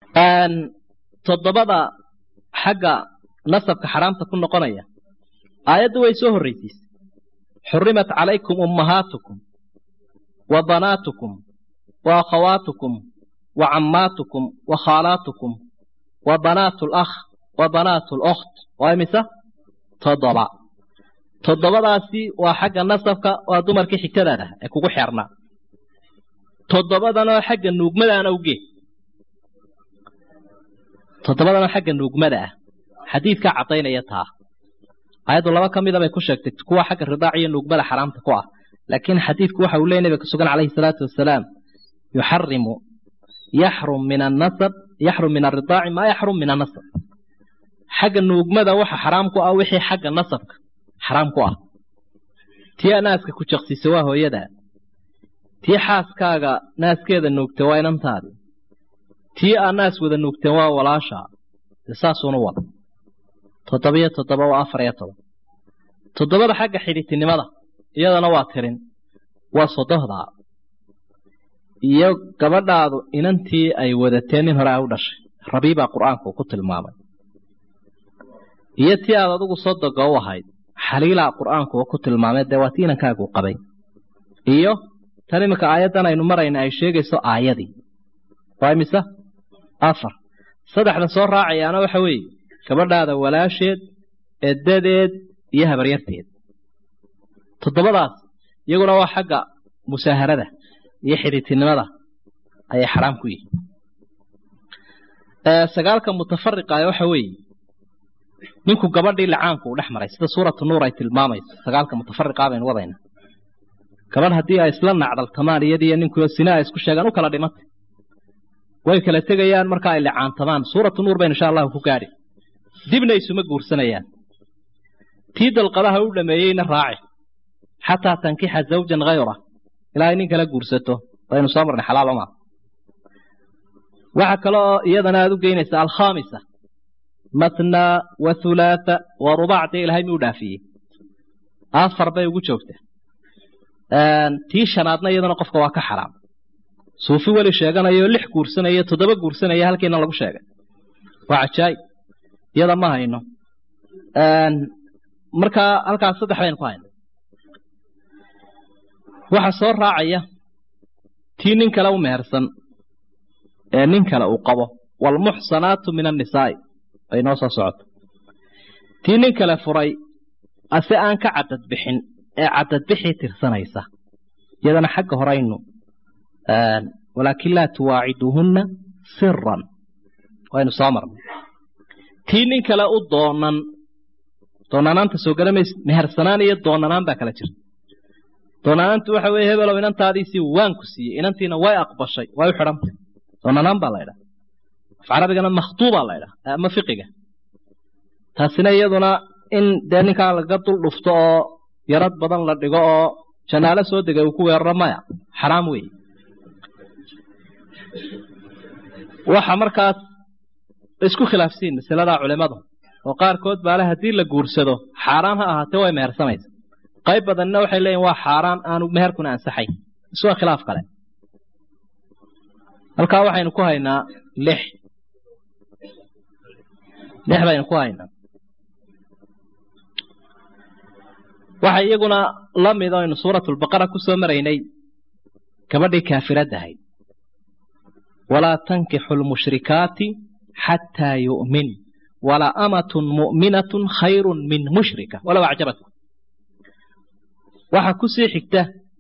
toddobada xagga nasabka xaraamta ku noqonaya aayaddu way soo horraysiisay xurimat calaykum ummahaatukum wa banaatukum wa akhawaatukum wa cammaatukum wa khaalaatukum wa banaatu lakh wa banaatu lokht waa imise toddoba toddobadaasi waa xagga nasabka waa dumarkii xigtadaada ee kugu xeernaa toddobadanoo xagga nuugmadaana ugeed toddobadanoo xagga nuugmada ah xadiidkaa caddaynaya taa ayaddu laba ka mida bay ku sheegtay kuwa xagga ridaac iyo nuugmada xaraamta ku ah laakiin xadiidku waxa uu leey nabiga ka sugan calayhi salaatu wasalaam yuxarimu yaxrum min annasab yaxrum min alridaaci maa yaxrum min annasab xagga nuugmada waxa xaraam ku ah wixii xagga nasabka xaraam ku ah tii naaska ku jaqsiisa waa hooyadaa tii xaaskaaga naaskeeda nuugta waa inantaadi tii aa naas wada nuugteen waa walaashaa dee saasuuna wada toddobiyo toddoba waa afar iyo toban toddobada xagga xidhitinimada iyadana waa tirin waa sodohdaa iyo gabadhaadu inantii ay wadateen nin hore ay u dhashay rabiibaa qur'aanku ku tilmaamay iyo tii aad adigu sodoga u ahayd xaliilaa qur'aanku ku tilmaamay dee waa tii inankaagu qabay iyo tan iminka aayaddan aynu marayna ay sheegayso aayadii waa imise afar saddexda soo raacayaana waxa weeye gabadhaada walaasheed edadeed iyo habaryarteed toddobadaas iyaguna waa xagga musaaharada iyo xidhitinimada ayay xaraam ku yihiin sagaalka mutafariqaah waxa weeye ninku gabadhii lacaanku uu dhex maray sida suuratu nuur ay tilmaamayso sagaalka mutafariqaa baynu wadayna gabadh haddii ay isla nacdaltamaan iyadiiyo ninkuyo sina ay isku sheegaan u kala dhimantay way kala tegayaan marka ay licaantamaan suuratu nuur baynu insha allahu ku gaadhi dibna isuma guursanayaan tii dalqadaha u dhameeyeyna raaci xataa tankixa zawjan hayra ilaahay nin kala guursato baynu soo marnay xalaal uma waxa kale oo iyadana aad u geynaysa alkhaamisa matna wa hulaatha wa rubac dee ilahay miyuu dhaafiyey afar bay ugu joogtaa tii shanaadna iyadana qofka waa ka xaraam suufi weli sheeganayo lix guursanaya toddoba guursanaya halkiina lagu sheegay waa cajaayib iyada ma hayno markaa halkaas saddex baynu ku hayno waxa soo raacaya tii nin kale u mehersan ee nin kale uu qabo waalmuxsanaatu min annisaa'i ay noo soo socoto tii nin kale furay ase aan ka cadad bixin ee cadadbixii tirsanaysa iyadana xagga horaynu walaakin laa tuwaaciduuhunna siran waynu soo marnay tii nin kale u doonan doonanaanta soo galamaysa mehersanaan iyo doonanaan baa kala jirta doonanaantu waxa weeye hebelow inantaadiisii waan ku siiyey inantiina way aqbashay way u xidhantay doonanaan baa la ydhaha af carabigana makhtuubaa la ydhaha ama fiqiga taasina iyaduna in dee ninkaa laga dul dhufto oo yarad badan la dhigo oo janaalo soo degay uu ku weeraro maya xaraam weeye waxa markaas isku khilaafsiin masaladaa culimadu oo qaarkood baale haddii la guursado xaaraan ha ahaatee way mehersamaysa qayb badanna waxay leeyihin waa xaaraan aanu meherkuna ansaxay iswa khilaaf kale halkaa waxaynu ku haynaa lix lix baynu ku haynaa waxa iyaguna la mid o aynu suuratulbaqara ku soo maraynay gabadhii kaafirada ahayd walaa tankixu lmushrikaati xataa yu'min wala amatun mu'minatun khayrun min mushrika walow acjabatkum waxaa kusii xigta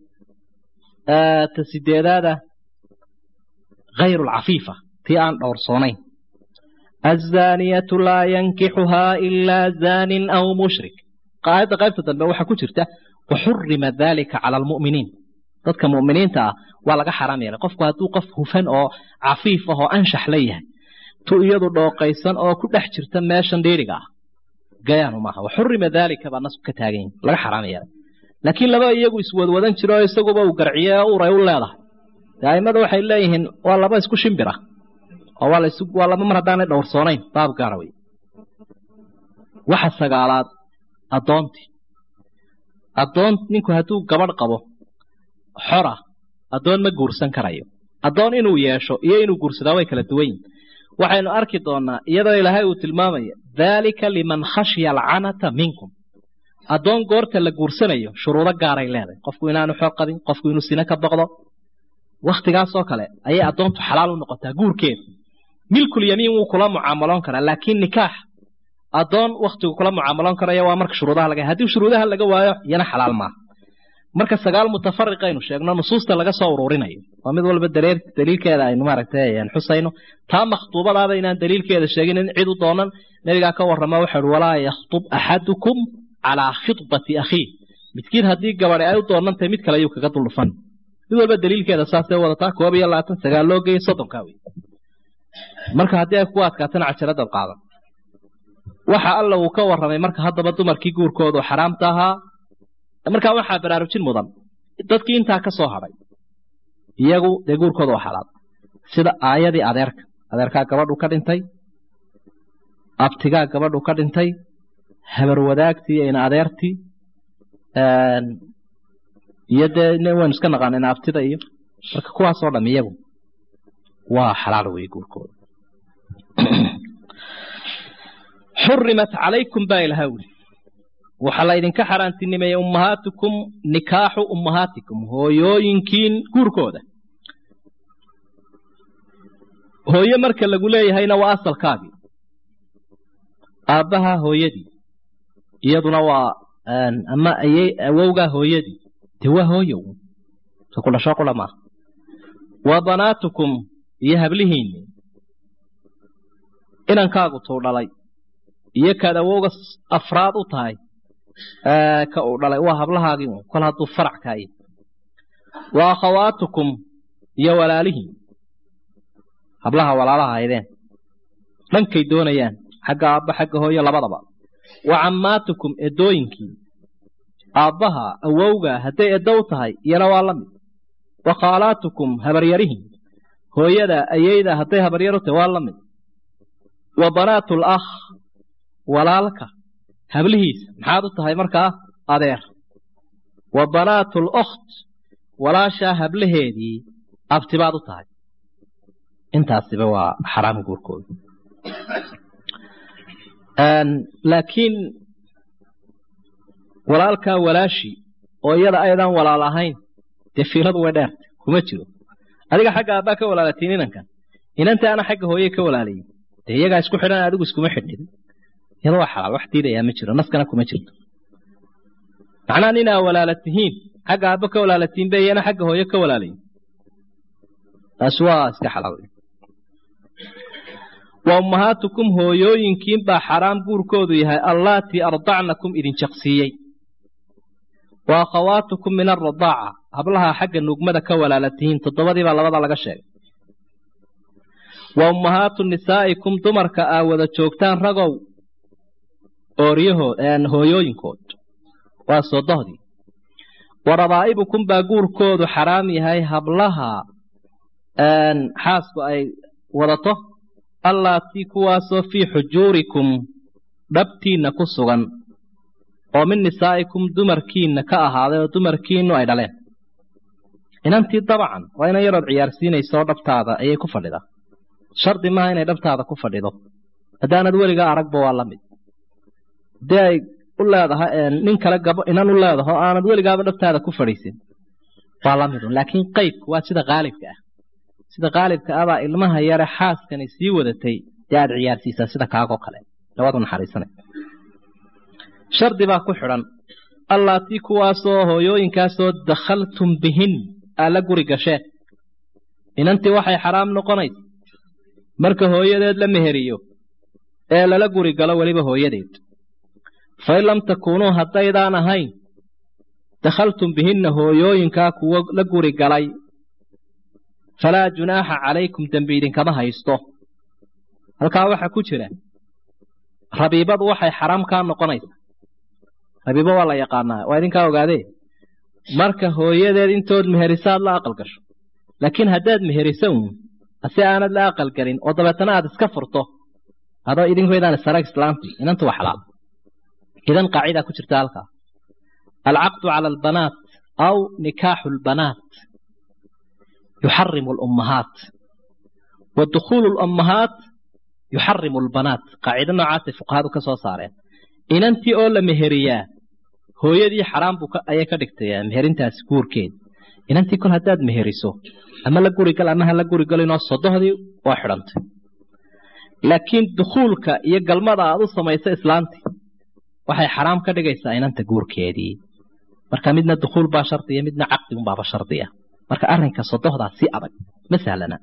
ta sideedaada hayru lcafiifa tii aan dhowrsoonayn azaaniyatu laa yankixuhaa ilaa zaanin aw mushrik aayadda qaybta dambe waxaa ku jirta waxurima dalika cala almu'miniin dadka mu'miniinta ah waa laga xaraam yeelay qofku hadduu qof hufan oo cafiif ah oo anshax la yahay tu iyadu dhooqaysan oo ku dhex jirta meeshan dhiiriga ah gayaanu maaha waxurima dalika baa nasku ka taagan yahi laga xaraam yeelay laakiin laba iyagu iswadwadan jiro oo isaguba uu garciye oo uray u leedahay dee aimadu waxay leeyihiin waa laba isku shimbir ah oo waa laba mar haddaanay dhowrsoonayn baab gaara wey waxa sagaalaad addoontii addoon ninku hadduu gabadh qabo xora addoon ma guursan karayo addoon inuu yeesho iyo inuu guursadaa way kala duwan yihin waxaynu arki doonaa iyadoo ilaahay uu tilmaamaya daalika liman khashya alcanata minkum addoon goorta la guursanayo shuruudo gaaray leedahay qofku inaanu xoog qabin qofku inuu sine ka boqdo wakhtigaasoo kale ayay addoontu xalaal u noqotaa guurkeeda milkul yamiin wuu kula mucaamaloon karaa laakiin nikaax addoon wakhtigu kula mucaamaloon karaya waa marka shuruudaha laga haddii shuruudaha laga waayo iyana xalaal maaha marka sagaal mutafariqaynu sheegno nusuusta laga soo ururinayo waa mid walba dareer daliilkeeda aynu maaragtay xusayno taa makhtuubadaaba inaan daliilkeeda sheegin in cid u doonan nabigaa ka warrama waxa uhi walaa yakhtub axadukum calaa khidbati akhiih midkiin haddii gabadhi ay u doonantahay mid kale ayuu kaga duldhufan mid walba daliilkeeda saasay wadataa koob iyo labaatan sagaal loo geeyay soddonkaa wey marka haddii ay ku adkaatana cajaradaad qaadan waxa alla uu ka warramay marka haddaba dumarkii guurkoodu xaraamta ahaa markaa waxaa baraarujin mudan dadkii intaa ka soo hadhay iyagu dee guurkooda waa xalaal sida aayadii adeerka adeerkaa gabadhu ka dhintay abtigaa gabadhu ka dhintay habar wadaagtii ina adeertii iyo dee waynu iska naqaana ina abtida iyo marka kuwaasoo dham iyagu waa xalaal wey guurkooda xurimat calaykum baa ilaha wuli waxaa la idinka xaaraantinimeeyey ummahaatikum nikaaxu ummahaatikum hooyooyinkiin guurkooda hooye marka lagu leeyahayna waa asalkaagii aabbaha hooyadii iyaduna waa ama ayey awowgaa hooyadii dee waa hooyow ka ku dhasho qula maaha wa banaatukum iyo hablihiinni inankaagu tuu dhalay iyo kaad awowga afraad u tahay ka uu dhalay waa hablahaagii un kol hadduu farac kaaye wa akhawaatukum iyo walaalihiin hablaha walaalaha haydeen dhankay doonayaan xagga aabba xagga hooyo labadaba wa cammaatukum eddooyinkii aabbaha awowga hadday eddow tahay iyana waa la mid wa khaalaatukum habaryarihiin hooyada ayeyda hadday habaryaru tahay waa la mid wa banaatul akh walaalka hablihiisa maxaad u tahay markaa adeer wa banaatul okht walaashaa hablaheedii abtibaad u tahay intaasiba waa xaraam guurkooda laakiin walaalkaa walaashii oo iyada aydan walaal ahayn dee fiiladu way dheertay kuma jiro adiga xagga aabbaa ka walaalatiin inankan inanta ana xagga hooye ka walaalayin dee iyagaa isku xidhan adigu iskuma xidhin iyada waa xalaal wax diidayaa ma jiro naskana kuma jirto macnaha ninaa walaala tihiin xagga aabba ka walaalatiin be iyana xagga hooye ka walaalayin taasi waa iska xalaal wa ummahaatukum hooyooyinkiin baa xaraam guurkoodu yahay allaatii ardacnakum idin jaqsiiyey wa akhawaatukum min alradaaca hablaha xagga nugmada ka walaala tihiin toddobadiibaa labada laga sheegay wa ummahaatu nisaa'ikum dumarka aa wada joogtaan ragow ooryahood hooyooyinkood waa sodohdii wa rabaa'ibukum baa guurkoodu xaraam yahay hablaha xaasku ay wadato allaatii kuwaasoo fii xujuurikum dhabtiinna ku sugan oo min nisaa'ikum dumarkiinna ka ahaaday oo dumarkiinnu ay dhaleen inantii dabcan waa inan yarood ciyaarsiinayso dhabtaada ayay ku fadhidaa shardi maaha inay dhabtaada ku fadhido haddaanad weligaa aragba waa la mid haddii ay u leedahay nin kale gabo inan u leedaho aanad weligaaba dhabtaada ku fadhiisin waa la midun laakiin qaybku waa sida qaalibka ah sida qaalibka abaa ilmaha yare xaaskani sii wadatay dee aad ciyaarsiisaa sida kaagoo kale labadu naxariisanay shardi baa ku xidhan allaatii kuwaasoo hooyooyinkaasoo dakhaltum bihin aa la guri gasheen inantii waxay xaraam noqonaysa marka hooyadeed la meheriyo ee lala guri galo weliba hooyadeed fain lam takuunuu haddaydaan ahayn dakhaltum bihinna hooyooyinkaa kuwo la guri galay falaa junaaxa calaykum dembi idinkama haysto halkaa waxaa ku jira rabiibadu waxay xaraam kaa noqonaysaa rabiibo waa la yaqaanaa waa idinkaa ogaadee marka hooyadeed intood meherisaad la aqal gasho laakiin haddaad meherisa uun si aanad la aqal gelin oo dabeetana aad iska furto adoo idinkoydaan isarag islaantii inanta waa xalaal idan qaacidaa ku jirta halkaa alcaqdu cala albanaat aw nikaaxu albanaat yuxarimu alummahaat wa dukhuulu alummahaat yuxarimu lbanaat qaacido noocaasay fuqahadu ka soo saareen inantii oo la meheriyaa hooyadii xaraam buu ayay ka dhigtay meherintaasi guurkeed inantii kol haddaad meheriso ama la gurigal ama ha la gurigalinoo sodohdii waa xidhantay laakiin dukhuulka iyo galmada aad u samayso islaantii waxay xaraam ka dhigaysaa inanta guurkeedii marka midna dukhuul baa shardiya midna caqdigunbaaba shardiya marka arrinka sodohdaa si adag ma sahlana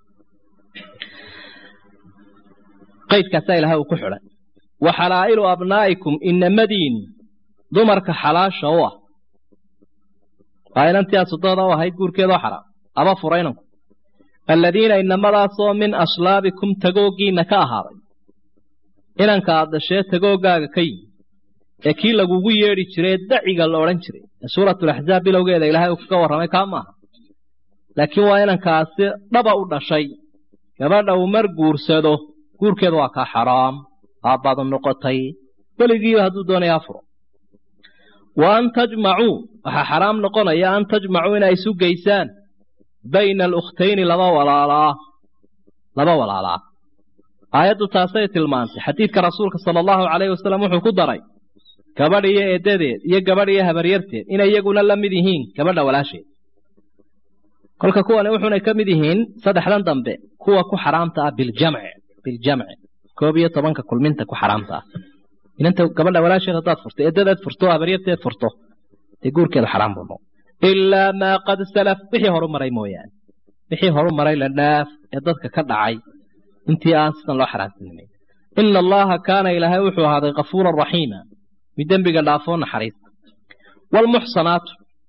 qaydkaasaa ilahay uu ku xidhay wa xalaa'ilu abnaa'ikum inamadiin dumarka xalaasha u ah waa inantii aad sodohda u ahayd guurkeedoo xaraam ama furaynanku alladiina inamadaasoo min aslaabikum tagooggiinna ka ahaaday inanka aad dhashee tagooggaaga ka yimi ee kii lagugu yeedhi jiree daciga la odhan jiray ee suuratulaxzaab bilowgeeda ilaahay uu kaga warramay kaa maaha laakiin waa inankaasi dhaba u dhashay gabadha uu mar guursado guurkeedu waa kaa xaraam aabbaadu noqotay weligiiba hadduu doonaya afuro wa an tajmacuu waxaa xaraam noqonaya an tajmacuu inay isu geysaan bayna alukhtayni laba walaalaa laba walaalaa aayaddu taasay tilmaantay xadiidka rasuulka sala allahu calayhi wasalam wuxuu ku daray gabadh iyo eeddadeed iyo gabadh iyo habaryarteed inay iyaguna la mid yihiin gabadha walaasheed kolka kuwani wuxuunay ka mid yihiin saddexdan dambe kuwa ku xaraamta ah biljamci biljamci koob iyo tobanka kulminta ku xaraamta ah inanta gabadha walaasheed haddaad furto eeddadeed furto habaryarteed furto dee guurkeedu xaraam buu noqo ilaa maa qad salaf wixii horu maray mooyaane wixii horu maray la dhaaf ee dadka ka dhacay intii aan sidan loo xaraamtinimayn ina allaha kaana ilaahay wuxuu ahaaday kafuuran raxiima mid dembiga dhaafoo naxariista waalmuxsanaatu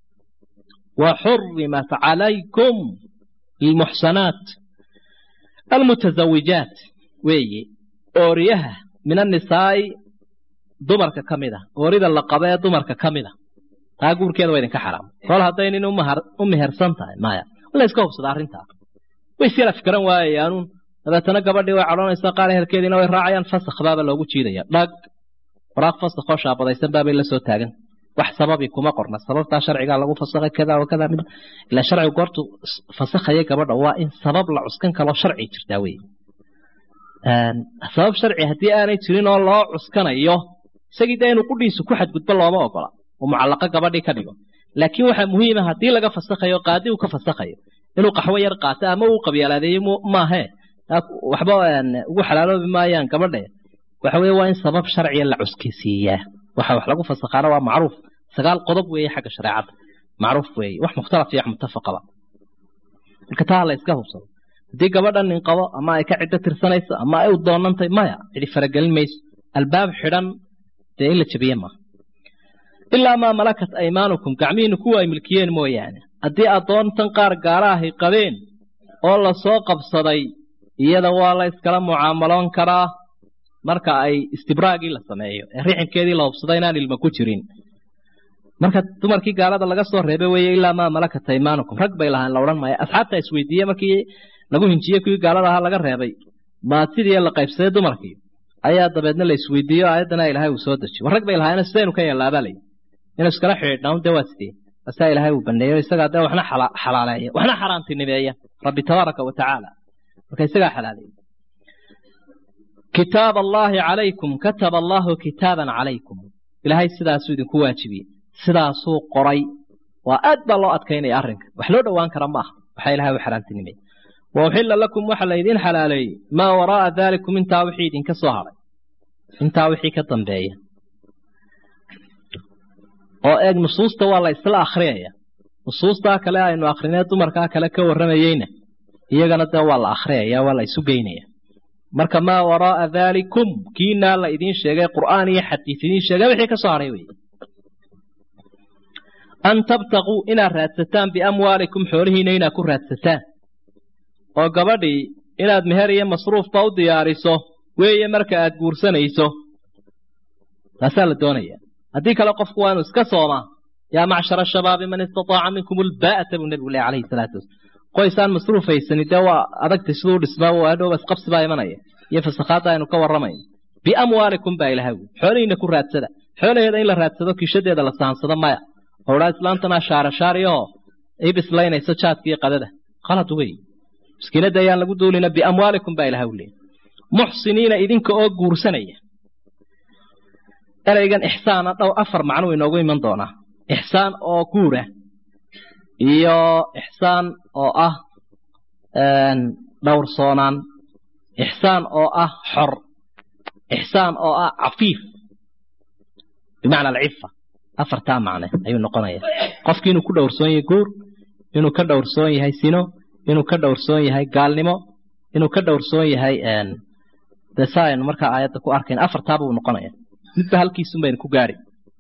wa xurimat calaykum almuxsanaat almutazawijaat weeye ooriyaha min annisaa'i dumarka ka mid ah oorida la qaba ee dumarka ka mid a taa guurkeeda waa idinka xaraam kol hadday nin u mehersan tahay maya la iska hubsada arrintaa way isyala fikran waayayaanuun dabeetana gabadhii way cadhoonaysaa qaar ehelkeediina way raacayaan fasakh baaba loogu jiidaya dhag waraaq fasakhoo shaabadaysan baabay la soo taagan wax sababi kuma qorna sababtaa sharcigaa lagu fasakhay kada wa kada mid ilaa sharcigu goortu fasakhaya gabadha waa in sabab la cuskan kaloo sharci jirtaa wey sabab sharci haddii aanay jirin oo loo cuskanayo isagii dee inuu qudhiisu ku xadgudbo looma ogola oo mucallaqo gabadhii ka dhigo laakiin waxaa muhiima haddii laga fasakhayo qaadi uu ka fasakhayo inuu qaxwo yar qaato ama uu qabyaalaadeeyo maahee waxba ugu xalaaloobi maayaan gabadhe waxa weye waa in sabab sharciya la cuskisiiyaa waxa wax lagu fasakhaana waa macruuf sagaal qodob weeye xagga shareecadda macruuf weeye wax mukhtalaf iyo mutafaqaba marka taa la iska hubsado haddii gabadha nin qabo ama ay ka ciddo tirsanayso ama ay u doonantay maya cidi faragelin mayso albaab xidhan dee in la jabiye maaha ilaa maa malakat aymaanukum gacmihiinu kuwa ay milkiyeen mooyaane haddii addoontan qaar gaalaahay qabeen oo la soo qabsaday iyada waa la iskala mucaamaloon karaa marka ay istibraagii la sameeyo ee rixinkeedii la hubsado inaan ilma ku jirin marka dumarkii gaalada laga soo reebay weeye ilaa maa malakat aymaanukum rag bay lahaan la odhan maayo asxaabta isweydiiye markii lagu hinjiyey kuwii gaalada ahaa laga reebay maa sidii la qaybsaday dumarkii ayaa dabeedna la isweydiiyo aayaddana ilaahay uu soo dejiy war rag bay lahaayeen sidaynu ka yeellaabaa layi inuu iskala xidhiidhnaa dee waa sidee asaa ilaahay uu baneeyo isagaa dee waxna xalaaleeya waxna xaraantinimeeya rabbi tabaaraka wa tacaala marka isagaa xalaaleeya kitaab allaahi calaykum kataba allaahu kitaaban calaykum ilaahay sidaasuu idinku waajibiyey sidaasuu qoray waa aad baa loo adkaynaya arrinka wax loo dhowaan kara ma aha waxaa ilahay u xaraantinimeeyey wa uxilla lakum waxa laydiin xalaaleeyey maa waraa'a daalikum intaa wixii idinka soo hadhay intaa wixii ka dambeeya oo eeg nusuusta waa la isla akhriyaya nusuustaa kale aynu akrinee dumarkaa kale ka warramayeyna iyagana dee waa la akhriyaya waa la isu geynaya marka maa waraa'a daalikum kiinaa la idiin sheegay qur'aan iyo xadiis idiin sheegay wixii ka soo hadhay wey an tabtaquu inaad raadsataan biamwaalikum xoolihiina inaad ku raadsataan oo gabadhii inaad meher iyo masruufba u diyaariso weeye marka aad guursanayso taasaa la doonaya haddii kale qofku waa inuu iska soomaa yaa macshara shabaabi man istataaca minkum ulbaa'ata buu nebigu lehy calayhi salaatu wasalaam qoysaan masruufaysani dee waa adagtay siduu dhismaa waa hadhowba isqabsi baa imanaya iyo fasakhaadda aynu ka warramayno biamwaalikum baa ilahay wi xoolihiina ku raadsada xoolaheeda in la raadsado kiishadeeda la saansado maya oo dhaa islaantana shaara shaariyahoo ii bislaynayso jaadka iyo qadada qalad wey miskiinadda ayaan lagu duulina biamwaalikum baa ilahay u leeyay muxsiniina idinka oo guursanaya ereygan ixsaana dhow afar macnuu inoogu iman doonaa ixsaan oo guura iyo ixsaan oo ah dhowrsoonaan ixsaan oo ah xor ixsaan oo ah cafiif bimacna alcifa afartaa macne ayuu noqonaya qofkii inuu ku dhowrsoon yahay guur inuu ka dhowrsoon yahay sino inuu ka dhowrsoon yahay gaalnimo inuu ka dhowrsoon yahay dee saa aynu markaa aayadda ku arkayn afartaaba uu noqonaya midba halkiisun baynu ku gaari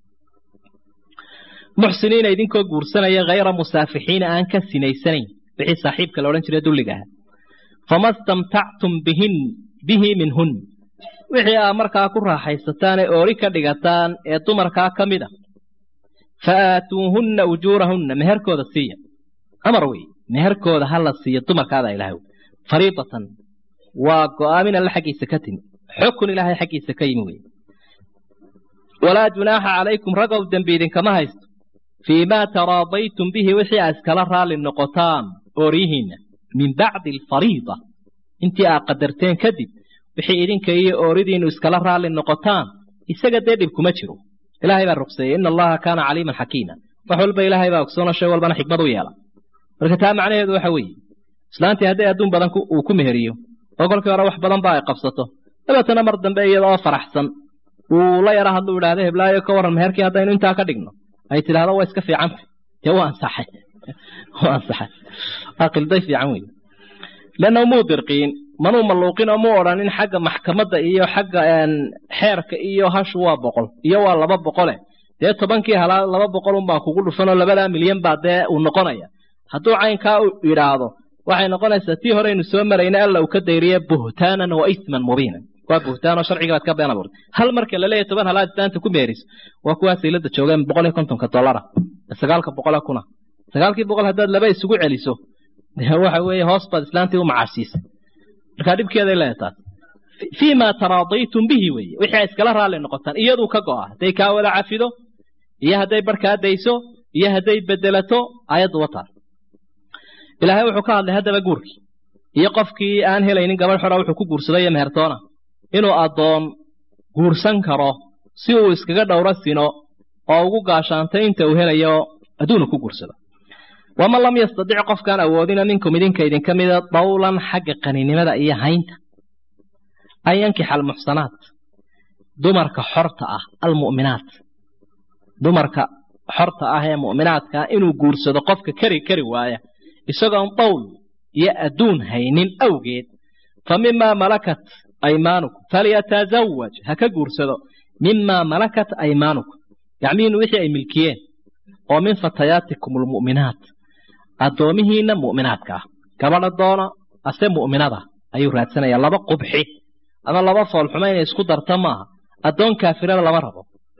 muxsiniina idinkoo guursanaya hayra musaafixiina aan ka sinaysanayn wixii saaxiibka la odhan jiray dulliga aha fama stamtactum bihin bihi minhun wixii aa markaa ku raaxaysataan ee oori ka dhigataan ee dumarkaa ka mid a fa aatuuhunna ujuurahunna meherkooda siiya amar wey meherkooda ha la siiyo dumarkaada ilahay fariidatan waa go'aamin alle xaggiisa ka timi xukun ilaahay xaggiisa ka yimi wey walaa junaaxa calaykum ragow dembi idinkama haysto fii maa taraadaytum bihi wixii aa iskala raalli noqotaan ooryihiinna min bacdi alfariida intii aa qadarteen kadib wixii idinka iyo ooridiinu iskala raalli noqotaan isaga dee dhib kuma jiro ilaahay baa ruqseeyey ina allaha kaana caliiman xakiima wax walba ilaahay baa ogsoona shay walbana xikmad u yeela marka taa macnaheedu waxa weeye islaantii hadday adduun badan uu ku meheriyo oo kolkii hore wax badan ba ay qabsato dabeetana mar dambe iyadoo faraxsan uu la yara hadlu idhaahdo heblaayo ka warran meherkii haddaynu intaa ka dhigno ay tidhaahdo waa iska fiicanta dee waa ansaxay waa ansaxay waa qilday fiican wey leanna muu dirqiin manuu malluuqin oo muu odhanin xagga maxkamadda iyo xagga xeerka iyo hashu waa boqol iyo waa laba boqole dee tobankii halaa laba boqol un baan kugu dhufanoo labadaa milyan baa dee uu noqonaya hadduu caynkaa u yidhaahdo waxay noqonaysaa tii horeynu soo marayna alla uu ka dayriye buhtaanan wa isman mubiinan waa buhtaanoo sharciga baad ka been abuurtay hal marka la leeyahay toban halaad islaanta ku meeriso waa kuwaa saylada joogeen boqol iyo kontonka dollara sagaalka boqole kuna sagaalkii boqol haddaad laba isugu celiso dee waxa weeye hoos baad islaantii u macaasiisay markaa dhibkeeday leedahay taas fii ma taraadaytum bihi weeye wixii ay iskala raalli noqotaan iyaduu ka go'a hadday kaa wada cafido iyo hadday barkaa dayso iyo hadday bedelato ayaddu wataa ilaahay wuxuu ka hadlay haddaba guurkii iyo qofkii aan helaynin gabadh xora wuxuu ku guursaday iyo mehertoona inuu addoon guursan karo si uu iskaga dhowro sino oo ugu gaashaantay inta uu helayo adduunu ku guursado waman lam yastadic qofkaan awoodina minkum idinka idinka mida dawlan xagga qaninimada iyo haynta an yankixa almuxsanaat dumarka xorta ah almu'minaat dumarka xorta ah ee mu'minaadka inuu guursado qofka kari kari waaya isagoon dawl iyo adduun haynin awgeed fa mimaa malakat aymaanukum falyatazawaj ha ka guursado mimaa malakat aymaanukum yacmiinu wixii ay milkiyeen oo min fatayaatikum almu'minaat addoomihiinna mu'minaadka ah gabadha doona ase mu'minada ayuu raadsanayaa laba qubxi ama laba foolxuma inay isku darta maaha addoon kaafirada lama rabo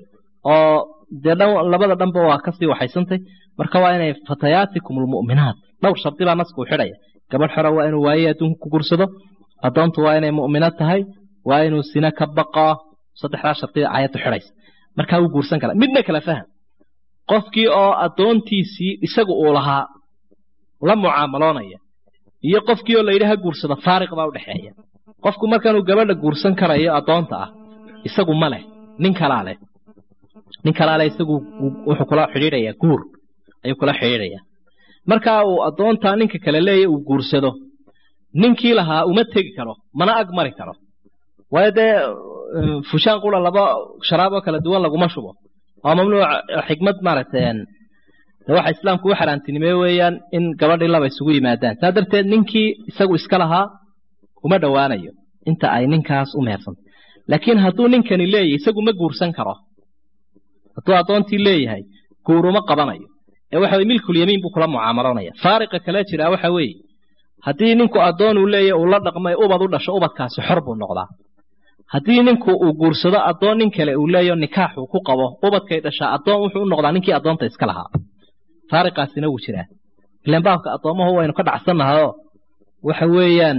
oo dee labada dhanba waa kasii waxaysantay marka waa inay fatayaatikum almu'minaat dhowr shardi baa nasku xidhaya gabadh xora waa inuu waaye adduunka ku guursado addoontu waa inay mu'mino tahay waa inuu sina ka baqaa saddexdaa shartida aayaddu xidhaysa markaa wuu guursan karaa midna kala faham qofkii oo addoontiisii isagu uu lahaa la mucaamaloonaya iyo qofkii oo layidhi ha guursado faariq baa udhexeeya qofku markaanuu gabadha guursan karayo addoonta ah isagu ma leh nin kalaa leh nin kalaa leh isagu wuxuu kula xidhiidhayaa guur ayuu kula xidhiidhayaa markaa uu addoontaa ninka kale leeya uu guursado ninkii lahaa uma tegi karo mana ag mari karo waayo dee fushaan qura laba sharaaboo kala duwan laguma shubo waa mamnuuc xikmad maaragtay waxa islaamku u xaaraantinimeeye weeyaan in gabadhii laba isugu yimaadaan saa darteed ninkii isagu iska lahaa uma dhowaanayo inta ay ninkaas u mehersantay laakiin hadduu ninkani leeyahay isagu ma guursan karo hadduu addoontii leeyahay guuruma qabanayo ee waxa weye milkul yamiin buu kula mucaamaloonaya faariqa kale jiraa waxa weeye haddii ninku addoon uu leeyahay uu la dhaqmay ubad u dhasho ubadkaasi xor buu noqdaa haddii ninku uu guursado addoon nin kale uu leeyaho nikaax uu ku qabo ubadkay dhashaa addoon wuxuu u noqdaa ninkii addoonta iska lahaa faariqaasina wuu jiraa ilan baabka addoommahu waynu ka dhacsannahayoo waxa weeyaan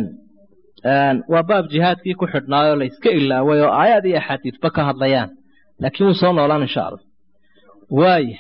waa baab jihaadkii ku xidhnaayoo la iska ilaaway oo aayaad iyo axaadiisba ka hadlayaan laakiin wuu soo noolaan insha allah waaya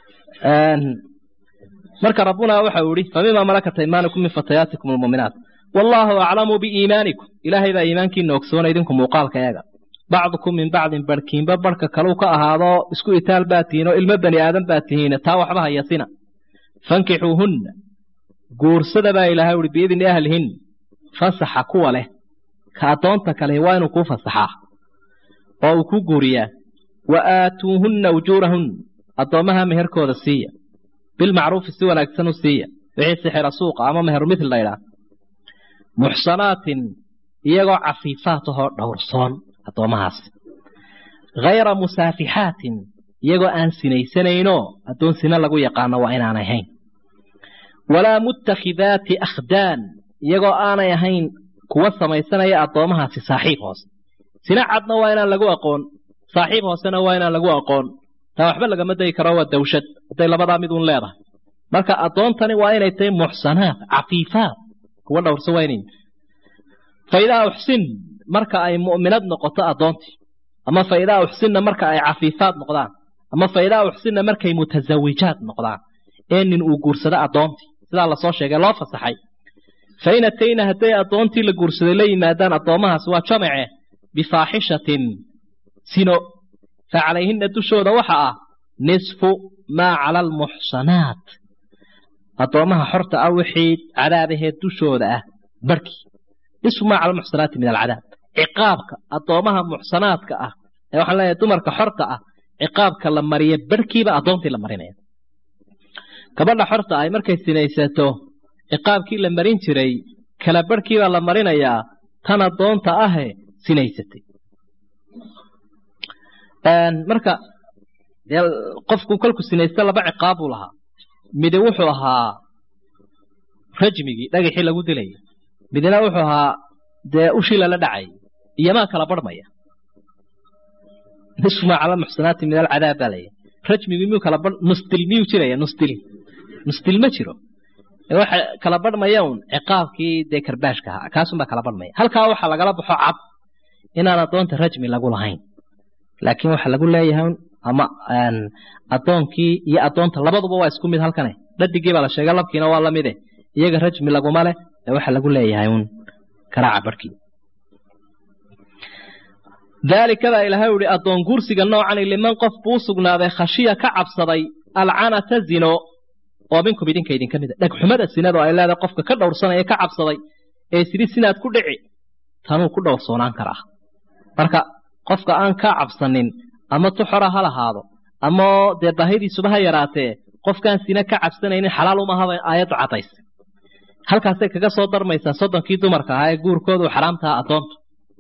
marka rabbuna waxa uu yihi famima malakat aymaanukum min fatayaatikum almu'minaat wallaahu aclamu biiimaanikum ilaahay baa iimaankiina ogsoona idinku muuqaalka eega bacdukum min bacdin barhkiinba barhka kaleu ka ahaado isku itaal baa tihiin oo ilmo bani aadan baa tihiin taa waxba hayasina fankixuuhunna guursada baa ilaahay uhi biidni ahlihin fasaxa kuwa leh ka addoonta kale waa inuu kuu fasaxaa oo uu ku guuriyaa wa aatuuhunna ujuurahunna addoommaha meherkooda siiya bilmacruufi si wanaagsan u siiya wixii sixira suuqa ama meheru mithil laydhaah muxsanaatin iyagoo cafiifaat ahoo dhowrsoon addoommahaas hayra musaafixaatin iyagoo aan sinaysanaynoo addoon sina lagu yaqaano waa inaan ahayn walaa muttakhidaati akhdaan iyagoo aanay ahayn kuwa samaysanaya addoommahaasi saaxiib hoose sina cadna waa inaan lagu aqoon saaxiib hoosena waa inaan lagu aqoon taa waxba lagama dayi karo waa dawshad hadday labadaa mid uun leedahay marka addoontani waa inay tahay muxsanaat cafiifaat kuwa dhowrsa waa inay fa idaa uxsin marka ay mu'minad noqoto addoontii ama fa idaa uxsinna marka ay cafiifaad noqdaan ama fa idaa uxsinna markay mutasawijaad noqdaan ee nin uu guursado addoontii sidaa lasoo sheegay loo fasaxay fa in atayna hadday addoontii la guursaday la yimaadaan addoommahaas waa jamace bifaaxishatin sino fa calayhinna dushooda waxa ah nisfu maa cala almuxsanaat addoommaha xorta ah wixii cadaabaheed dushooda ah barhkii nisfu maa cala almuxsanaati min alcadaab ciqaabka addoommaha muxsanaadka ah ee waxaan leeyahay dumarka xorta ah ciqaabka la mariya barhkiiba addoontii la marinaya gabadha xorta ay markay sinaysato ciqaabkii la marin jiray kala barhkiibaa la marinayaa tan addoonta ahe sinaysatay marka dee qofku kolku sinaysta laba ciqaab buu lahaa midi wuxuu ahaa rajmigii dhagaxii lagu dilaya midna wuxuu ahaa dee ushii lala dhacay iyomaa kala barhmaya nisfumaa cala muxsanaati min alcadaab baa laya rajmigii miyuu kala bar nusdil miyuu jiraya nusdil nusdil ma jiro waxa kala barhmaya un ciqaabkii dee karbaashka ahaa kaasunbaa kala barhmaya halkaa waxaa lagala baxo cad inaan addoonta rajmi lagu lahayn laakiin waxa lagu leeyahay ama addoonkii iyo addoonta labaduba waa isku mid halkane dhadigii baa la sheegay labkiina waa lamide iyaga rajmi laguma leh ee waxa lagu leeyahay un karaaca barhkii daalika baa ilaahay uhi addoon guursiga noocani liman qof buu sugnaaday khashiya ka cabsaday alcanata zino oo minkum idinka idinka mida dhegxumada sinada oo ay leedahay qofka ka dhowrsanaya ka cabsaday ee sidhi sinaad ku dhici tanuu ku dhowrsoonaan karaa marka qofka aan kaa cabsanin ama tuxora ha lahaado ama dee baahidiisuba ha yaraatee qofkaan sina ka cabsanaynin xalaal umahaba aayaddu cadays halkaasay kaga soo darmaysaa soddonkii dumarka ahaa ee guurkoodu xaraamtaha addoontu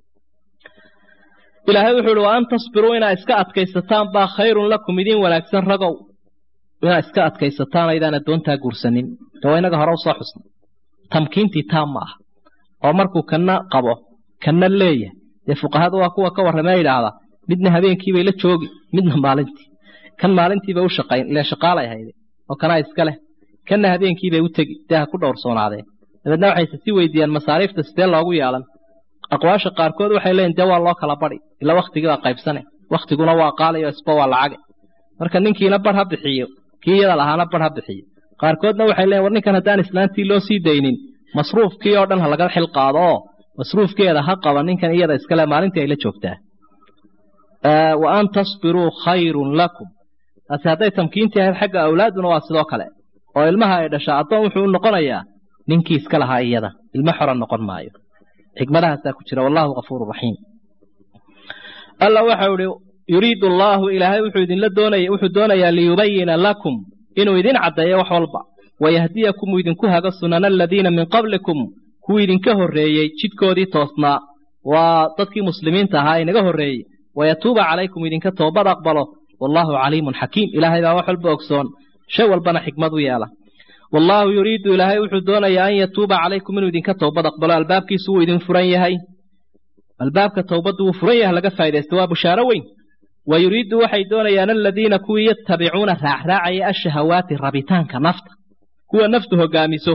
ilaahay wuxuu uhi wa an tasbiruu inaa iska adkaysataan baa khayrun lakum idiin wanaagsan ragow inaa iska adkaysataan aydaan addoontaa guursanin de waa inaga hore usoo xusna tamkiintii taam ma aha oo markuu kana qabo kana leeyahay dee fuqahadu waa kuwa ka warramee yidhaahda midna habeenkiibay la joogi midna maalintii kan maalintiibay u shaqayn ile shaqaalay hayde oo kanaa iska leh kanna habeenkiibay u tegi dee ha ku dhowrsoonaadeen dabeedna waxayse si weydiiyaan masaariifta sidee loogu yeelan aqwaasha qaarkood waxay leeyiin dee waa loo kala badi ila waktigii baa qaybsane waktiguna waa qaalayo isba waa lacage marka ninkiina bar ha bixiyo kii iyada lahaana bar ha bixiyo qaarkoodna waxay leeyiin war ninkan haddaan islaantii loo sii daynin masruufkii oo dhan ha laga xil qaado oo masruufkeeda ha qaba ninkan iyada iskale maalintii ay la joogtaa wa an tasbiruu khayrun lakum taasi hadday tamkiintii ahayd xagga awlaaduna waa sidoo kale oo ilmaha ay dhashaa addoon wuxuu u noqonayaa ninkii iska lahaa iyada ilmo xora noqon maayo xikmadahaasaa ku jira wallahu kafuuru raxiim alla waxau ihi yuriidu allaahu ilaahay wuxuu idinla doonaya wuxuu doonayaa liyubayina lakum inuu idin caddeeyo wax walba wayahdiyakum uu idinku hago sunana aladiina min qablikum kuwii idinka horreeyey jidkoodii toosnaa waa dadkii muslimiinta ahaa inaga horreeyey wayatuuba calaykum idinka toobad aqbalo wallaahu caliimun xakiim ilaahay baa wax walba ogsoon shay walbana xikmad u yeela wallaahu yuriidu ilaahay wuxuu doonayaa an yatuuba calaykum inuu idinka toobad aqbalo albaabkiisu wuu idin furan yahay albaabka towbaddu wuu furan yahay laga faa'idaysta waa bushaaro weyn wa yuriidu waxay doonayaan aladiina kuwii yatabicuuna raacraacaya ashahawaati rabitaanka nafta kuwa naftu hogaamiso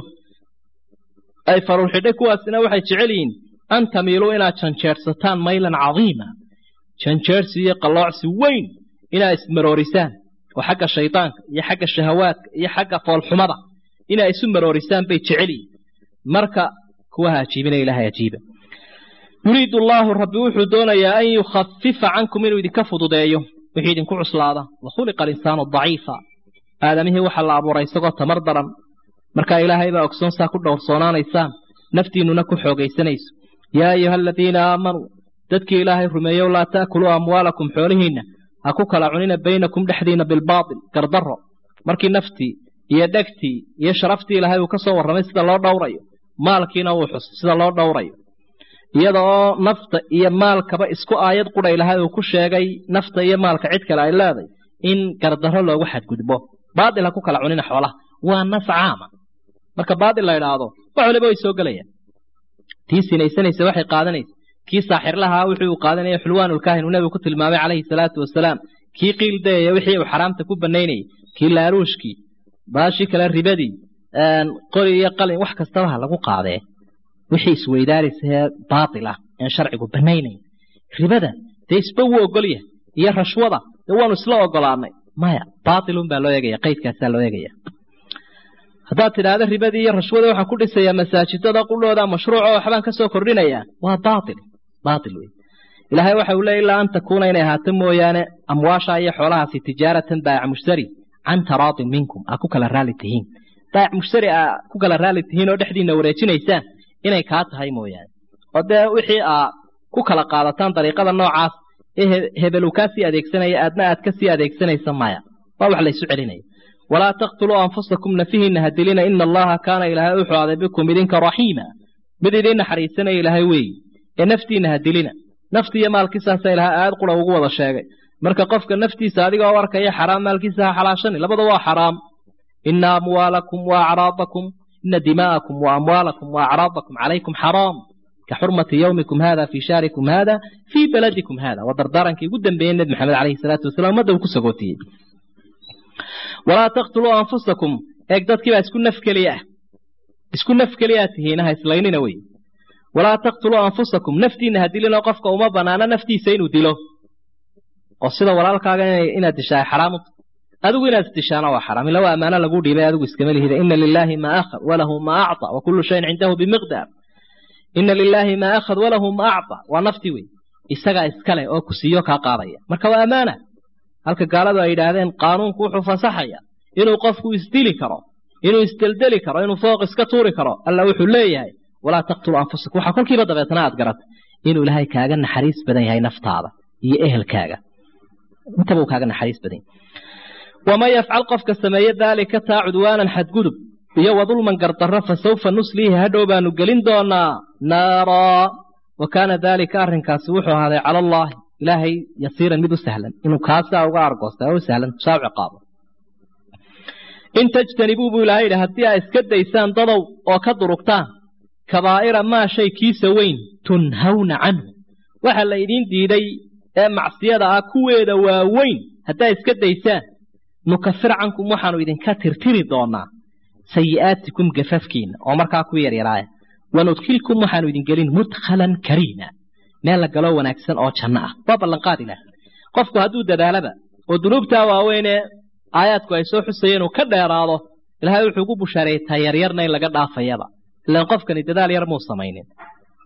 ay faruurxidhay kuwaasina waxay jecel yihiin an tamiiluu inaad janjeersataan maylan cadiima janjeersi iyo qalloocsi weyn inaad ismaroorisaan oo xagga shaydaanka iyo xagga shahawaadka iyo xagga foolxumada inaa isu maroorisaan bay jecel yihiin marka kuwa ha ajiibina ilaahay ajiiba yuriidu allaahu rabbi wuxuu doonayaa an yukhafifa cankum inuu idinka fududeeyo wixii idinku cuslaada wa khuliqa alinsaanu daciifa aadamihii waxaa la abuuray isagoo tamar daran markaa ilaahay baa ogsoon saa ku dhowrsoonaanaysaan naftiinnuna ku xoogaysanayso yaa ayuha aladiina aamanuu dadkii ilaahay rumeeyow laa ta'kuluu amwaalakum xoolihiinna ha ku kala cunina baynakum dhexdiinna bilbaatil gardarro markii naftii iyo dhegtii iyo sharaftii ilaahay uu ka soo warramay sida loo dhowrayo maalkiina uu xus sida loo dhowrayo iyada oo nafta iyo maalkaba isku aayad qudha ilaahay uu ku sheegay nafta iyo maalka cid kale ay leeday in gardarro loogu xadgudbo baatil ha ku kala cunina xoolaha waa nas caama marka baatil la idhaahdo wax waliba way soo gelayaan tii sinaysanaysa waxay qaadanaysa kii saaxirlahaa wuxuu uu qaadanaya xulwaanulkaahin uu nebigu ku tilmaamay calayhi salaatu wasalaam kii qiildayaya wixii uu xaraamta ku banaynayay kii laaruushkii baashii kale ribadii qori iyo qalin wax kastaba ha lagu qaadee wixii isweydaaraysahee baatil ah aan sharcigu banaynayn ribada dee isba wuu ogolyahay iyo rashwada dee waanu isla ogolaanay maya baatilun baa loo eegaya qaydkaasaa loo eegaya haddaad tidhaahdo ribadii iyo rashwada waxaan ku dhisayaa masaajidada qudhooda mashruuc oo waxbaan ka soo kordhinayaa waa baatil baatil wey ilaahay waxa uu leeyay ilaa an takuuna inay ahaato mooyaane amwaasha iyo xoolahaasi tijaaratan baayac mushtari can taraadin minkum aa ku kala raali tihiin baayac mushtari aa ku kala raali tihiin oo dhexdiinna wareejinaysaan inay kaa tahay mooyaane oo dee wixii aa ku kala qaadataan dariiqada noocaas ee hebel uu kaa sii adeegsanaya aadna aad ka sii adeegsanaysa maya waa wax laysu celinaya walaa taqtuluu anfusakum nafihiinna ha dilina ina allaha kaana ilaahay u xuaaday bikum idinka raxiima mid idiin naxariisanaya ilaahay weeyi ee naftiinna ha dilina nafti iyo maalkiisaasa ilahay aayad qura ugu wada sheegay marka qofka naftiisa adigoo arkaya xaraam maalkiisa ha xalaashani labada waa xaraam ina amwaalakum wa acraadakum ina dimaa'akum wa amwaalakum wa acraadakum calaykum xaraam ka xurmati yowmikum hada fii shaarikum hada fii baladikum hada waa dardaarankii ugu dambeeyey nebi maxamed calayhi salaatu wasalam ummadda uu ku sagootiyey walaa taqtuluu anfusakum eeg dadkiibaa isku naf keliya ah isku naf keliyaa tihiinaha islaynina wey walaa taqtuluu anfusakum naftiinna ha dilinoo qofka uma banaano naftiisa inuu dilo oo sida walaalkaaga inaad dishaa xaraamut adigu inaad isdishaana waa xaraam ila waa ammaano lagu dhiibay adigu iskama lihida ina lilaahi maa akhad walahu maa acطa wa kullu shayin cindahu bimiqdaar ina lilaahi maa akhad walahu maa acطa waa nafti wey isagaa iskale oo ku siiyo kaa qaadaya marka waa ammaana halka gaaladu ay yidhaahdeen qaanuunku wuxuu fasaxaya inuu qofku isdili karo inuu isdeldeli karo inuu fooq iska tuuri karo alla wuxuu leeyahay walaa taqtulu anfusakum waxaa kolkiiba dabeetana aad garatay inuu ilaahay kaaga naxariis badan yahay naftaada iyo ehelkaaga intaba uu kaaga naxariis badan yahay waman yafcal qofka sameeye daalika taa cudwaanan xadgudub iyo wadulman gardarro fa sawfa nusliihi hadhow baanu gelin doonaa naaraa wa kaana daalika arrinkaasi wuxuu ahaaday cala allaahi ilaahay yasiiran mid u sahlan inuu kaasaa uga argoosta u sahlan saa u ciqaabo in tajtanibuu buu ilaahay yidhi haddii aa iska daysaan dadow oo ka durugtaan kabaa'ira maa shay kiisa weyn tunhawna canhu waxa la idiin diiday ee macsiyada ah kuweeda waaweyn haddaa iska daysaan nukafir cankum waxaanu idinka tirtiri doonaa sayi'aatikum gafafkiinna oo markaa ku yaryaraaya wanudkilkum waxaanu idin gelin mudkhalan kariima meel la galoo wanaagsan oo janno ah waa ballanqaad ilaah qofku hadduu dadaalaba oo dunuubtaa waaweynee aayaadku ay soo xusayeen uu ka dheeraado ilaahay wuxuu ku bushaareeyey ta yaryarna in laga dhaafayaba ilaan qofkani dadaal yar muu samaynin